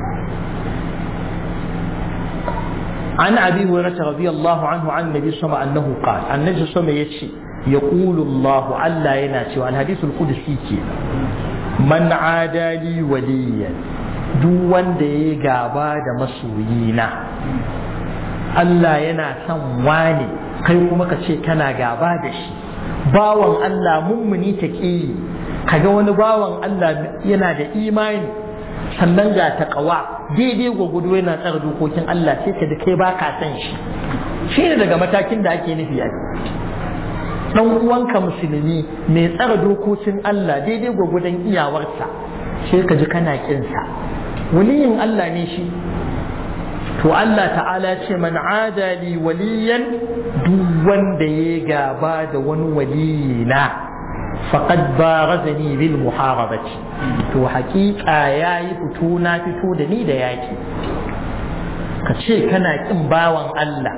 A: عن ابي هريره رضي الله عنه عن النبي صلى الله عليه وسلم انه قال النبي صلى الله عليه وسلم يقول الله الا يناتي الحديث القدسي كده من عادى لي وليا duk wanda ya gaba da masoyina Allah yana son wane kai kuma ka ce kana gaba da shi bawan Allah mummuni ta ƙi kaga wani bawan Allah yana da imani sannan ga taƙawa daidai gwagwado yana tsara dokokin Allah sai ka da kai ba ka san shi shi ne daga matakin da ake nufi a dan uwanka musulmi mai tsara dokokin Allah daidai gwagwadon iyawarsa sai ka ji kana kinsa waliyin Allah ne shi to Allah ta'ala ce man adali waliyan duk wanda ya gaba da wani waliyina faqad barazani bil muharabati to haƙiƙa yayi fito na fito da ni da yaki ka ce kana kin bawan Allah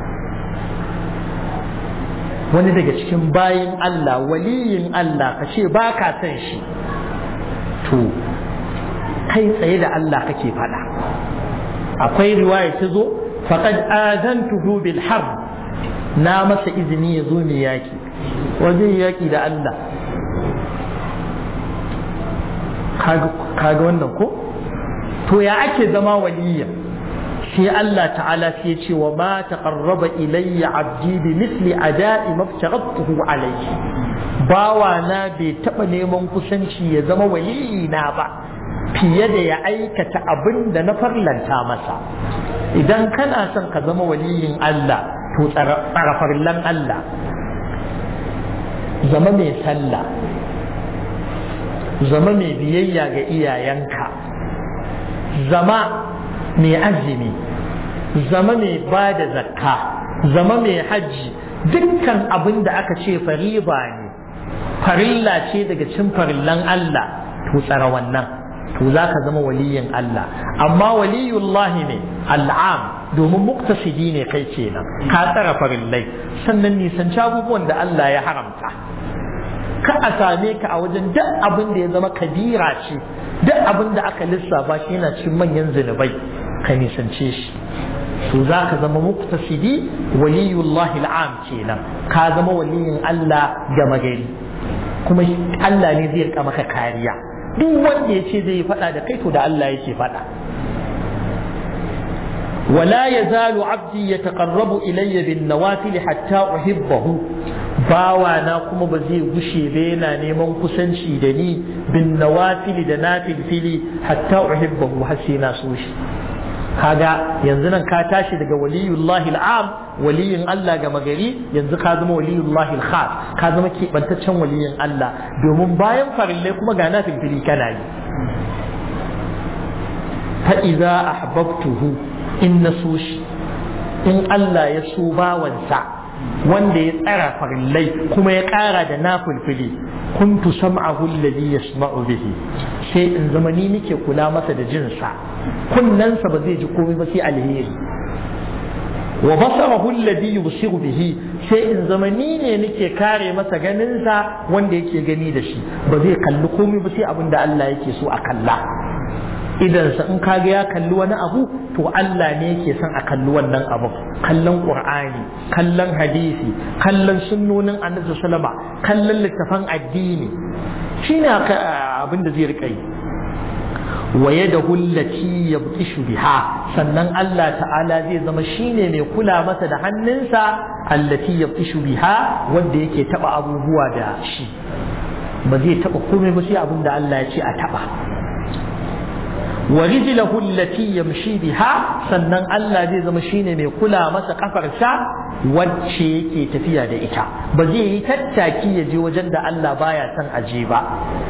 A: wani daga cikin bayin Allah waliyin Allah ka ce ba ka san shi to kai tsaye da Allah kake faɗa akwai riwaya ta zo faqad azantuhu bil harb na masa izini ya zo mai yaki wajen yaki da Allah kaga wannan ko to ya ake zama waliya sai Allah ta'ala sai ce wa ma taqarraba ilayya abdi bi misli ada'i maftaratuhu alayhi bawa na bai taba neman kusanci ya zama waliyina ba fiye da ya aikata abin da na farlanta masa idan kana son ka zama waliyin Allah to tsara farlan Allah zama mai sallah zama mai biyayya ga iyayenka zama mai azumi zama mai ba da zakka zama mai hajji dukkan abin da aka ce fariba ne farilla ce daga cin farillan Allah to tsara wannan to za ka zama waliyin Allah amma waliyullahi ne al'am domin muktasidi ne kai kenan ka tsara farillai sannan nisanci abubuwan da Allah ya haramta ka a same ka a wajen duk abin da ya zama kabira ce duk abin da aka lissafa shi yana cikin manyan zunubai ka nisance shi to za ka zama muktasidi waliyullahi al'am kenan ka zama waliyin Allah gama gari kuma Allah ne zai rika maka kariya duk wanda ya ce zai faɗa da kai to da Allah yake faɗa ولا يزال عبدي يتقرب إلي بالنوافل حتى أحبه باوانا كما بزي غشي بينا نيمون كسنشي دني بالنوافل دنافل فيلي حتى أحبه حسينا سوشي kaga yanzu nan ka tashi daga waliyullahi al'am waliyin Allah ga magari yanzu ka zama waliyullahi al-khas ka zama keɓantaccen waliyin Allah domin bayan farillai kuma ga na filfili kana yi fa idza ahbabtuhu in na so shi in Allah ya so bawansa wanda ya tsara farillai kuma ya ƙara da na fulfili kuntu sam'ahu alladhi yasma'u bihi sai in zama ni nake kula masa da jinsa kunnansa ba zai ji komai ba sai alheri wa basarahu alladhi yubsiru bihi sai in zama ni ne nake kare masa ganinsa wanda yake gani da shi ba zai kalli komai ba sai abin da Allah yake so a kalla idansa in kaga ya kalli wani abu to Allah ne yake son a kalli wannan abu kallon qur'ani kallon hadisi kallon sunnonin annabi sallama kallon littafan addini shine abin da zai rika yi wa yadahu allati yabtishu biha sannan Allah ta'ala zai zama shine mai kula masa da hannunsa allati yabtishu biha wanda yake taba abubuwa da shi ba zai taba komai ba sai abin da Allah ya ce a taba wa rijlahu allati yamshi biha sannan Allah zai zama shine mai kula masa kafarsa wacce yake tafiya da ita ba zai yi tattaki ya je wajen da Allah baya son aje ba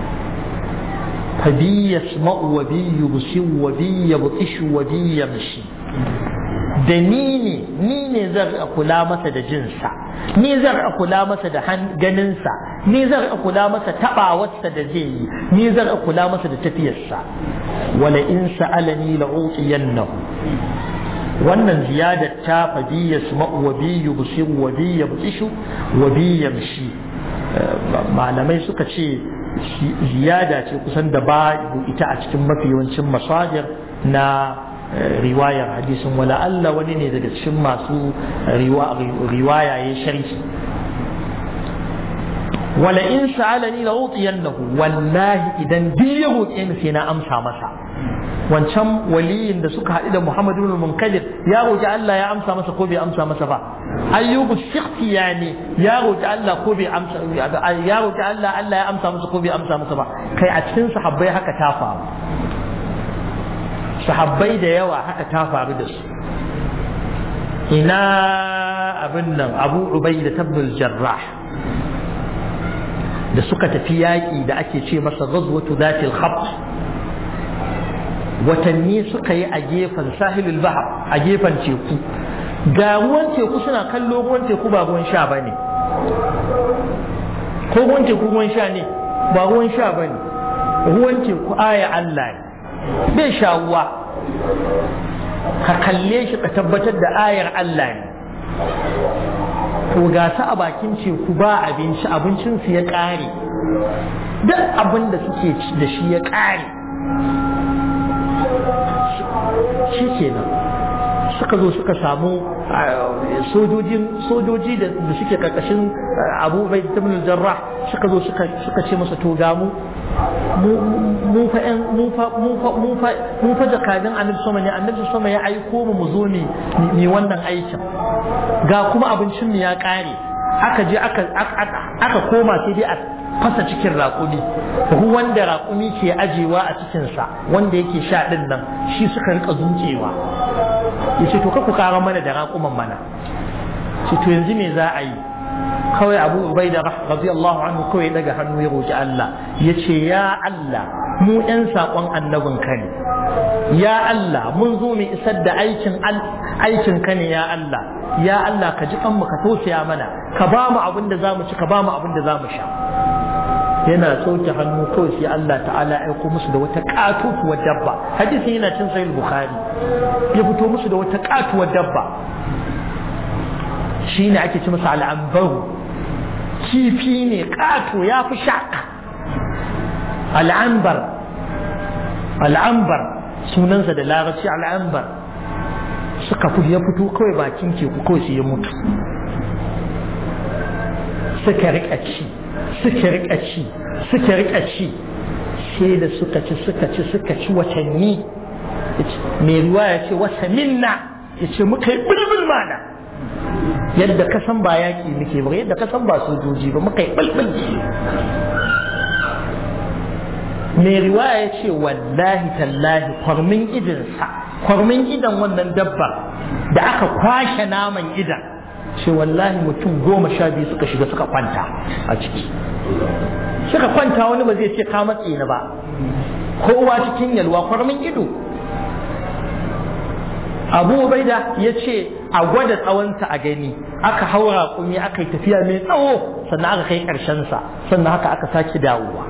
A: fa bi yasma'u wa bi yubsi wa bi yabtishu wa bi yamshi da ni ne ni ne zan kula masa da jinsa ni zan kula masa da ganinsa ni zan kula masa tabawarsa da zai yi ni zan kula masa da tafiyarsa wala in sa'alani la'utiyannahu wannan ziyadar ta fa bi yasma'u wa bi yubsiru wa bi yabtishu wa bi yamshi malamai suka ce ziyada ce kusan da ba ita a cikin mafi yawancin masajir na riwayar hadisin wala Allah wani ne daga cikin masu riwaya ya sharhi wala in sa'alani la utiyannahu wallahi idan duk ya roƙe ni sai na amsa masa wancan waliyin da suka haɗu da Muhammadu bin Munkadir ya roƙi Allah ya amsa masa ko bai amsa masa ba ayyubu shikhti yani ya roƙi Allah ko bai amsa ya roƙi Allah Allah ya amsa masa ko bai amsa masa ba kai a cikin sahabbai haka ta faru sahabbai da yawa haka ta faru da su ina abin nan Abu Ubaida ibn Jarrah da suka tafi yaƙi da ake ce masa ghazwatu zatil khabt watanni suka yi a gefen sahilul bahar a gefen teku ga ruwan teku suna kallo ruwan teku ba ruwan sha ba ne ko ruwan teku ruwan sha ne ba ruwan sha ba ne ruwan teku aya Allah ne bai shawuwa ka kalle shi ka tabbatar da ayar Allah ne to ga su a bakin teku ba abinci abincinsu ya ƙare duk abin da suke da shi ya ƙare shi kenan suka zo suka samu sojoji da suke karkashin abu bai ibn jarrah suka zo suka ce masa to ga mu mu fa mu fa mu fa mu fa mu fa jakadin annabi sama ne annabi sama ya aiko mu mu zo ne ni wannan aikin ga kuma abincin mu ya kare aka je aka aka koma sai dai a fasa cikin raƙumi ruwan da raƙumi ke ajewa a cikinsa wanda yake sha ɗin nan shi suka rika zuƙewa ya ce to ku ƙara mana da raƙuman mana ce to yanzu me za a yi kawai abu ubai da radiyallahu anhu kawai daga hannu ya roƙi Allah ya ce ya Allah mu ɗan saƙon annabin ka ne ya Allah mun zo mu isar da aikin aikin ka ne ya Allah ya Allah ka ji kanmu ka tausaya mana ka ba mu abin da za mu ci ka ba mu abin da za mu sha yana sauke hannu kawai sai Allah ta'ala ya aiko musu da wata katuwar dabba hadisin yana cin sahih bukhari ya fito musu da wata katuwar dabba shine ake ci masa al'ambaru kifi ne kato ya fi shaka al'ambar al'ambar sunansa da larabci al'ambar suka fi ya fito kawai bakin teku kawai sai ya mutu suka rika ci suka rika ci suka rika ci sai da suka ci suka ci suka ci watanni mai ruwa ya ce wasa minna ya ce muka yi bulbul mana yadda ka san ba yaƙi muke ba yadda ka san ba sojoji ba muka yi bulbul mai riwaya ya ce wallahi tallahi kwarmin idinsa kwarmin idan wannan dabba da aka kwashe naman idan ce wallahi mutum goma sha biyu suka shiga suka kwanta a ciki suka kwanta wani ba zai ce ka matse ni ba kowa cikin yalwa kwarmin ido abu baida ya ce a gwada tsawonsa a gani aka haura kumi aka yi tafiya mai tsawo sannan aka kai ƙarshensa sannan haka aka sake dawowa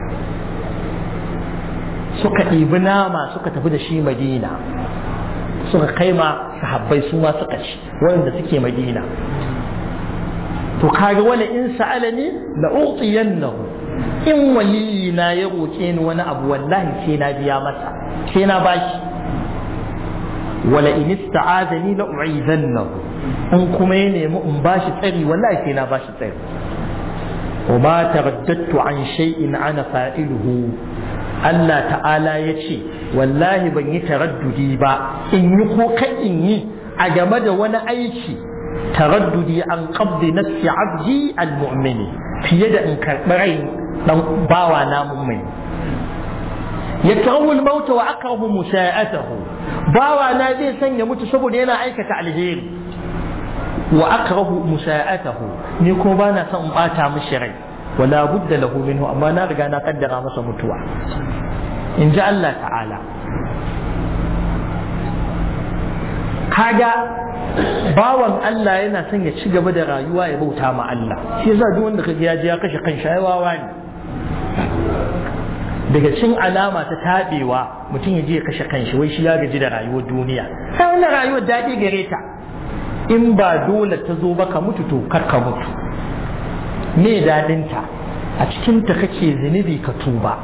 A: suka ɗibi nama suka tafi da shi madina suka kai ma sahabbai su ma suka ci wanda suke madina to kaga wala in sa'alani la utiyannahu in waliyina ya roke ni wani abu wallahi sai na biya masa sai na bashi wala in ista'azani la u'izannahu in kuma ya nemi in bashi tsari wallahi sai na bashi tsari وما ترددت عن شيء أنا فاعله Allah ta'ala ya ce wallahi ban yi taraddudi ba in yi ko ka in yi a game da wani aiki taraddudi an qabdi nafsi abdi almu'mini fiye da in karɓi rai dan bawa na mummuni yakrahu al-maut wa akrahu musa'atahu bawa na zai sanya mutu saboda yana aikata alheri wa akrahu musa'atahu ni ko bana son in bata mishi rai wala budda lahu minhu amma na riga na kaddara masa mutuwa in ji Allah ta'ala kaga bawan Allah yana son ya ci gaba da rayuwa ya bauta ma Allah shi yasa duk wanda kaga ya je ya kashe kan shayawawa ne daga cin alama ta taɓewa mutum ya je ya kashe kanshi wai shi ya gaji da rayuwar duniya sai wannan rayuwar daɗi gare ta in ba dole ta zo ba ka mutu to kar ka mutu me daɗinta a cikinta kake zunubi ka tuba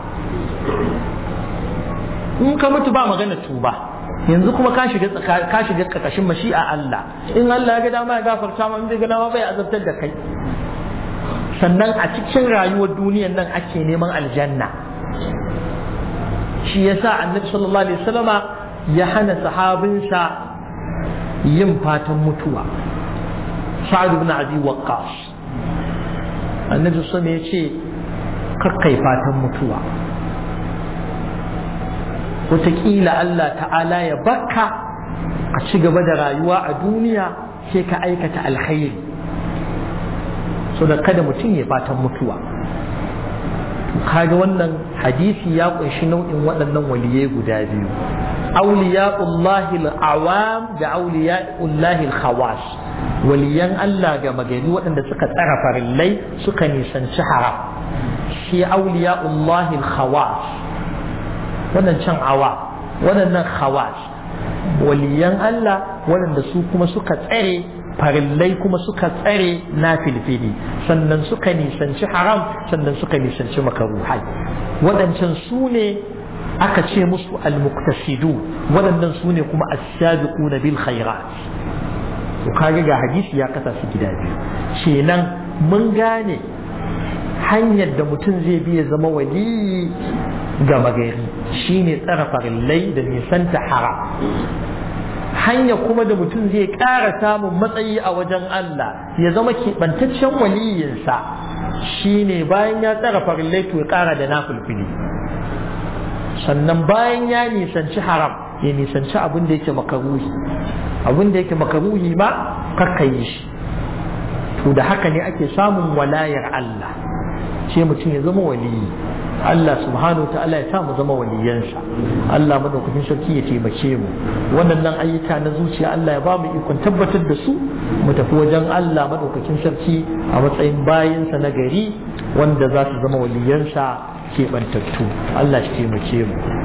A: in ka mutu ba magana tuba yanzu kuma ka shiga ka shiga karkashin mashi'a Allah in Allah ya ga dama ya gafarta ma in bai ga dama bai azabtar da kai sannan a cikin rayuwar duniyar nan ake neman aljanna shi yasa annabi sallallahu alaihi wasallama ya hana sahabinsa yin fatan mutuwa sa'ad ibn abi waqqas annabi sallallahu alaihi ya ce kakkai fatan mutuwa wataƙila Allah ta'ala ya baka a ci gaba da rayuwa a duniya sai ka aikata alkhairi so da kada mutum ya fatan mutuwa kaga wannan hadisi ya kunshi nau'in waɗannan waliyai guda biyu auliya'ullahi al-awam da auliya'ullahi al-khawas waliyan Allah ga magani waɗanda suka tsara farillai suka nisanci haram shi auliya'ullahi al-khawas waɗancan awa waɗannan khawas waliyan Allah waɗanda su kuma suka tsare farillai kuma suka tsare na filfili sannan suka nisanci haram sannan suka nisanci makaruhai waɗancan su ne aka ce musu almuktasidu waɗannan su ne kuma as-sabiquna bil khairat to kage ga hadisi ya kasa su gida biyu kenan mun gane hanyar da mutum zai bi ya zama wali ga magari shine tsara farillai da nisanta haram hanya kuma da mutum zai ƙara samun matsayi a wajen Allah ya zama keɓantaccen waliyinsa shine bayan ya tsara farillai to ya ƙara da nafulfili sannan bayan ya nisanci haram ya nisanci abin da yake makaruhi abin da yake makaruhi ma kakkayi shi to da haka ne ake samun walayar Allah ce mutum ya zama waliyi Allah subhanahu wa ta'ala ya sa mu zama waliyansa Allah madaukakin sarki ya taimake mu waɗannan ayyuka na zuciya Allah ya ba mu ikon tabbatar da su mu tafi wajen Allah madaukakin sarki a matsayin bayinsa na gari wanda za su zama waliyansa keɓantattu Allah shi taimake mu